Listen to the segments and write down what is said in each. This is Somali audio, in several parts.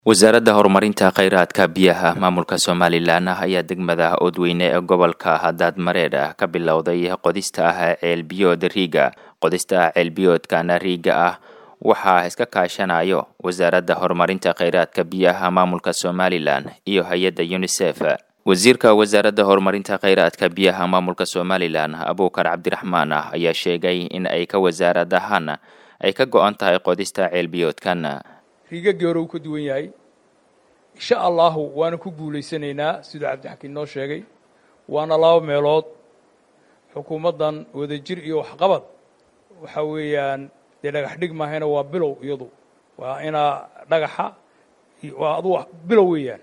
wasaaradda horumarinta kheyraadka biyaha maamulka somalilan ayaa degmada oodweyne ee gobolka hadaad mareedh ka bilowday qodista ah ceelbiyood riiga qodista ceelbiyoodkana riiga ah waxaa iska kaashanayo wasaaradda horumarinta kheyraadka biyaha maamulka somalilan iyo hay-adda unisef wasiirka wasaaradda horumarinta kheyraadka biyaha maamulka somalilan abuukar cabdiraxmaan ayaa sheegay in ay ka wasaarad ahaan ay ka go-an tahay qodista ceelbiyoodkan riigagii hore uu ka duwan yahay insha allahu waana ku guulaysanaynaa siduu cabdixakiin noo sheegay waana laba meelood xukuumaddan wadajir iyo waxqabad waxa weeyaan dee dhagax dhig maahayna waa bilow iyadu waa inaa dhagaxa waa adu bilow weeyaan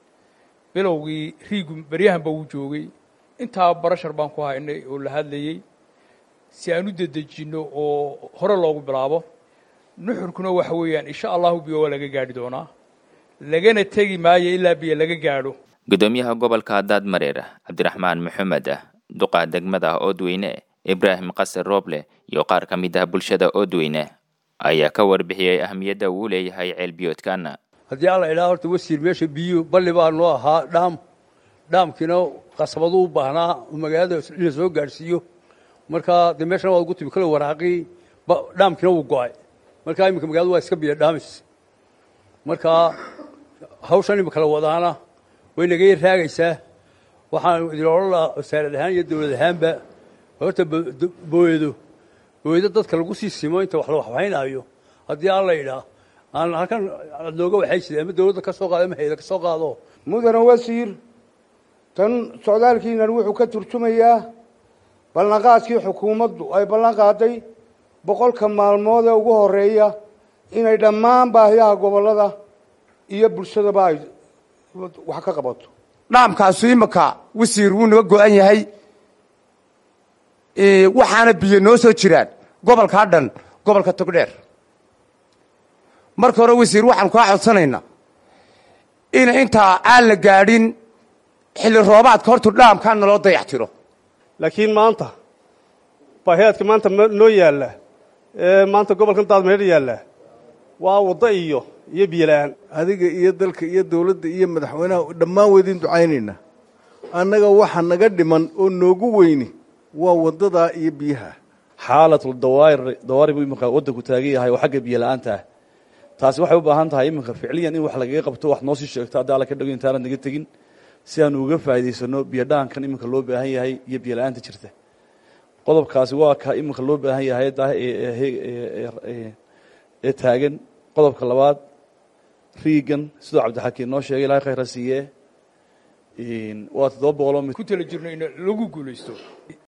bilowgii riigu beryahanba wuu joogay intaa barashar baan ku haynay oo la hadlayey si aan u dedejinno oo hore loogu bilaabo nuxurkuna waxa weeyaan insha allahu biyo waa laga gaadhi doonaa lagana tegi maayo ilaa biyo laga gaadho gudoomiyaha gobolka daad mareer cabdiraxmaan maxamed duqa degmada oodweyne ibraahim qasar rooble iyo qaar ka mid ah bulshada oodweyne ayaa ka warbixiyey ahamiyadda uu leeyahay ceelbiyoodkan haddii alla idhaha horta wasiir meesha biyo balli baa noo ahaa dhaam dhaamkiina qasabaduu u baahnaa oo magaalada in la soo gaadhsiiyo markaa dee meeshana waa ugu timi kale waraaqii dhaamkiina wuu go-ay markaa iminka magaladu waa iska biyo dhaamis markaa hawshan imika la wadaana way naga yar raagaysaa waxaan idin odhan lahaa wasaarad ahaan iyo dawlad ahaanba horta booyado booyado dadka lagu sii simo inta wax la waxbaynaayo haddii alla idhaa aan halkan nooga waxaysida ama dawladda ka soo qaado ama hayda ka soo qaado mudane wasiir tan socdaalkiinan wuxuu ka turjumayaa ballanqaadkii xukuumaddu ay ballan qaaday boqolka maalmood ee ugu horeeya inay dhammaan baahiyaha gobollada iyo bulshadaba ay wax ka qabato dhaamkaasu imika wasiir wuu naga go-an yahay waxaana biyo noo soo jiraan gobolkaa dhan gobolka togdheer marka hore wasiir waxaan kaa codsanaynaa in intaa aan la gaadhin xilli roobaadka hortu dhaamkaa naloo dayax tiro laakiin maanta baahiyaadka maanta noo yaalla ee maanta gobolkan daadmeer yaalla waa waddo iyo iyo biyola-aan adiga iyo dalka iyo dawladda iyo madaxweynaha dhammaan weydiin ducaynaynaa annaga waxa naga dhiman oo noogu weyni waa waddadaa iyo biyaha xaalatul dawaar dawaari buu iminka waddanku taagan yahay oo xagga biyo la-aanta ah taasi waxay u baahan tahay iminka ficliyan in wax lagaga qabto wax noo sii sheegto haddii alla ka dhago intaana naga tegin si aanu uga faa'idaysano biyo dhaankan iminka loo baahan yahay iyo biyo la-aanta jirta qodobkaasi waa ka iminka loo baahan yahay ee taagan qodobka labaad riigan sidoo cabdixakiin noo sheegay ilahay khayra siiye waa toddoba boqoloo ku tala jirno in lagu guulaysto